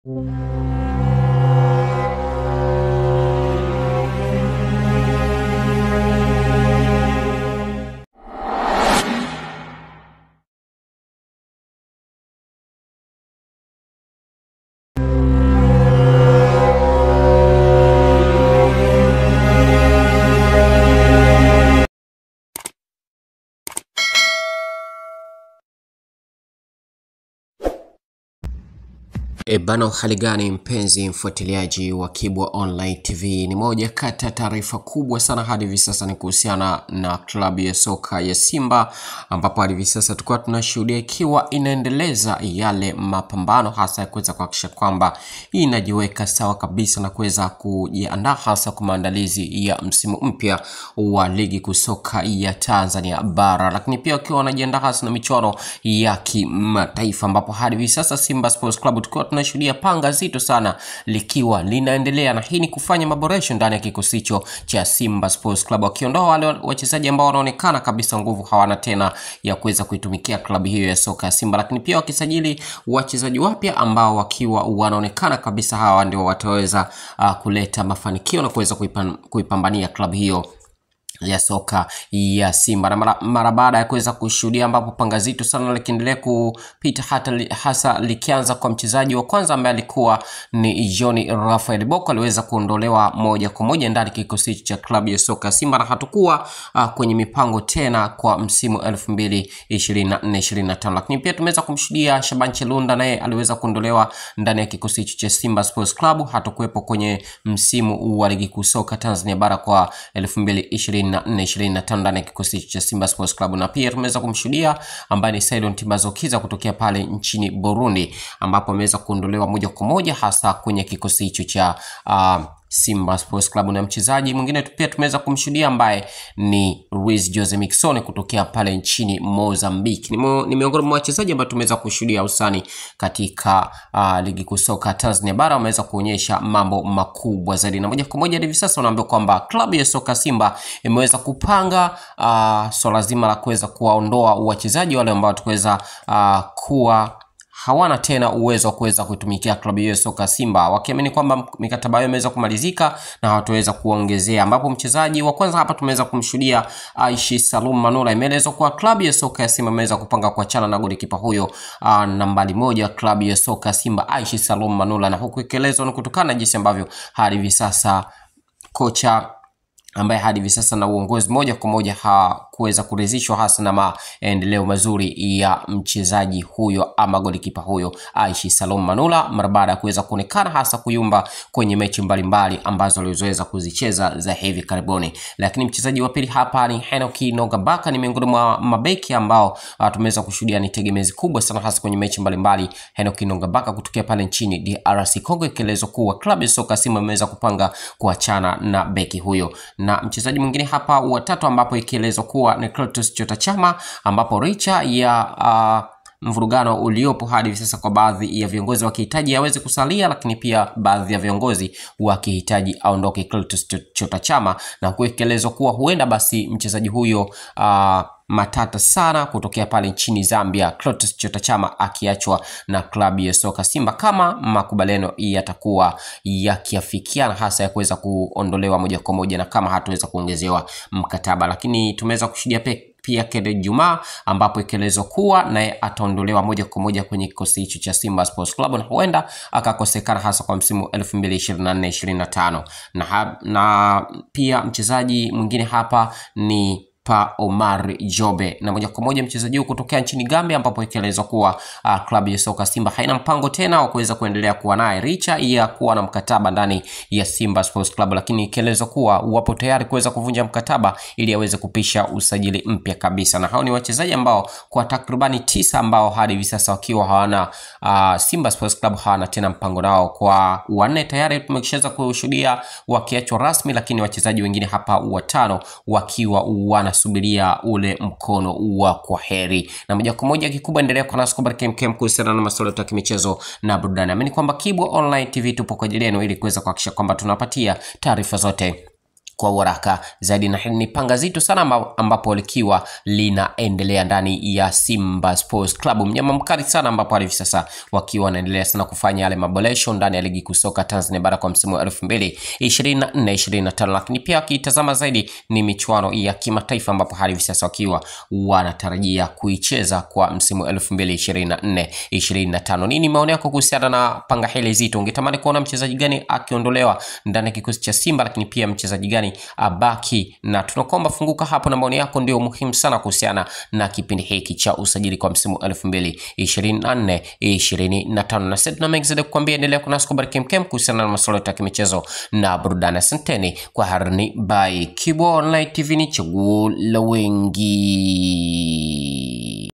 E bana, hali gani mpenzi mfuatiliaji wa Kibwa Online TV? Ni moja kati ya taarifa kubwa sana hadi hivi sasa ni kuhusiana na klabu ya soka ya Simba, ambapo hadi hivi sasa tulikuwa tunashuhudia ikiwa inaendeleza yale mapambano hasa ya kuweza kuhakikisha kwamba inajiweka sawa kabisa na kuweza kujiandaa hasa kwa maandalizi ya msimu mpya wa ligi kuu soka ya Tanzania bara, lakini pia wakiwa wanajiandaa hasa na michuano ya kimataifa, ambapo hadi hivi sasa Simba Sports Club tukiwa tunashuhudia panga zito sana likiwa linaendelea, na hii ni kufanya maboresho ndani ya kikosi hicho cha Simba Sports Club, wakiondoa wale wachezaji ambao wanaonekana kabisa nguvu hawana tena ya kuweza kuitumikia klabu hiyo ya soka ya Simba, lakini pia wakisajili wachezaji wapya ambao wakiwa wanaonekana kabisa hawa ndio wataweza uh, kuleta mafanikio na kuweza kuipan, kuipambania klabu hiyo ya soka ya Simba na mara, mara baada ya kuweza kushuhudia ambapo panga zito sana likiendelea kupita hata li, hasa likianza kwa mchezaji wa kwanza ambaye alikuwa ni John Rafael Boko aliweza kuondolewa moja kwa moja ndani kikosi cha klabu ya soka ya Simba na hatakuwa uh, kwenye mipango tena kwa msimu 2024 25 lakini pia tumeweza kumshuhudia Shaban Chelunda naye aliweza kuondolewa ndani ya kikosi hicho cha Simba Sports Club hatakuwepo kwenye msimu wa ligi kuu soka Tanzania bara kwa 2020 25 ndani ya kikosi cha Simba Sports Club, na pia tumeweza kumshuhudia ambaye ni Saidon Tibazokiza kutokea pale nchini Burundi, ambapo ameweza kuondolewa moja kwa moja hasa kwenye kikosi hicho cha uh, Simba Sports Club na mchezaji mwingine pia tumeweza kumshuhudia ambaye ni Luis Jose Miquissone kutokea pale nchini Mozambique. Ni, ni miongoni mwa wachezaji ambao tumeweza kushuhudia usani katika uh, ligi kuu soka Tanzania bara wameweza kuonyesha mambo makubwa zaidi, na moja kwa moja hivi sasa unaambiwa kwamba klabu ya soka Simba imeweza kupanga uh, swala zima la kuweza kuwaondoa wachezaji wale ambao tukuweza uh, kuwa hawana tena uwezo wa kuweza kuitumikia klabu hiyo soka Simba, wakiamini kwamba mikataba yao imeweza kumalizika na hawataweza kuongezea, ambapo mchezaji wa kwanza hapa tumeweza kumshuhudia Aishi Salum Manula. Imeelezwa kuwa klabu ya soka ya Simba imeweza kupanga kuachana na golikipa huyo uh, nambari moja klabu ya soka ya Simba Aishi Salum Manula, na huku ikielezwa ni kutokana na jinsi ambavyo hadi hivi sasa kocha ambaye hadi hivi sasa na uongozi moja kwa moja hakuweza kuridhishwa hasa na maendeleo mazuri ya mchezaji huyo ama golikipa huyo Aishi Salom Manula mara baada ya kuweza kuonekana hasa kuyumba kwenye mechi mbalimbali ambazo alizoweza kuzicheza za hivi karibuni. Lakini mchezaji wa pili hapa ni Henoki Nogabaka, ni miongoni mwa mabeki ambao uh, tumeweza kushuhudia ni tegemezi kubwa sana hasa kwenye mechi mbalimbali. Henoki Nogabaka kutokea pale nchini DRC Congo, ikielezwa kuwa klabu ya soka Simba imeweza kupanga kuachana na beki huyo na mchezaji mwingine hapa watatu ambapo ikielezwa kuwa ni Clatous Chota Chama, ambapo richa ya uh, mvurugano uliopo hadi hivi sasa kwa baadhi ya viongozi wakihitaji aweze kusalia, lakini pia baadhi ya viongozi wakihitaji aondoke Clatous Chota Chama, na huku ikielezwa kuwa huenda basi mchezaji huyo uh, matata sana kutokea pale nchini Zambia, Clatous Chota Chama akiachwa na klabu ya soka Simba kama makubaliano yatakuwa yakiafikiana, hasa ya kuweza kuondolewa moja kwa moja na kama hatuweza kuongezewa mkataba, lakini tumeweza kushuhudia pe pia Kede Juma ambapo ikielezwa kuwa naye ataondolewa moja kwa moja kwenye kikosi hicho cha Simba Sports Club na huenda akakosekana hasa kwa msimu 2024-2025 na, na pia mchezaji mwingine hapa ni Pa Omar Jobe na moja kwa moja mchezaji huyu kutokea nchini Gambia, ambapo ikielezwa kuwa uh, klabu ya soka Simba haina mpango tena wa kuweza kuendelea kuwa naye licha ya kuwa na mkataba ndani ya Simba Sports Club, lakini ikielezwa kuwa wapo tayari kuweza kuvunja mkataba ili aweze kupisha usajili mpya kabisa. Na hao ni wachezaji ambao kwa takribani tisa ambao hadi hivi sasa wakiwa hawana uh, Simba Sports Club hawana tena mpango nao. Kwa wanne tayari tumeshaweza kushuhudia wakiachwa rasmi, lakini wachezaji wengine hapa watano wakiwa wana subiria ule mkono wa kwa heri. Na moja kwa moja kikubwa, endelea kwa nasi kubariki KMKM kuhusiana na masuala ya kimichezo na burudani. Amini kwamba Kibwa Online TV tupo kwa ajili yenu ili kuweza kuhakikisha kwamba tunapatia taarifa zote kwa haraka zaidi, na hili ni panga zito sana ambapo likiwa linaendelea ndani ya Simba Sports Club, mnyama mkali sana, ambapo hivi sasa wakiwa wanaendelea sana kufanya yale maboresho ndani ya ligi kuu soka Tanzania bara kwa msimu wa 2024 25, lakini pia wakitazama zaidi ni michuano ya kimataifa ambapo hadi hivi sasa wakiwa wanatarajia kuicheza kwa msimu 2024 25. Nini maoni yako kuhusiana na panga hili zito? Ungetamani kuona mchezaji gani akiondolewa ndani ya kikosi cha Simba, lakini pia mchezaji gani abaki? Na tunakuomba funguka hapo, na maoni yako ndio muhimu sana kuhusiana na kipindi hiki cha usajili kwa msimu 2024 25. Na sasa tuna mengi zaidi kukwambia, endelea kunasi kwa Baraka Mkem kuhusiana na masuala ya kimichezo na burudani. Asanteni kwa harni by Kibo Online TV, ni chaguo la wengi.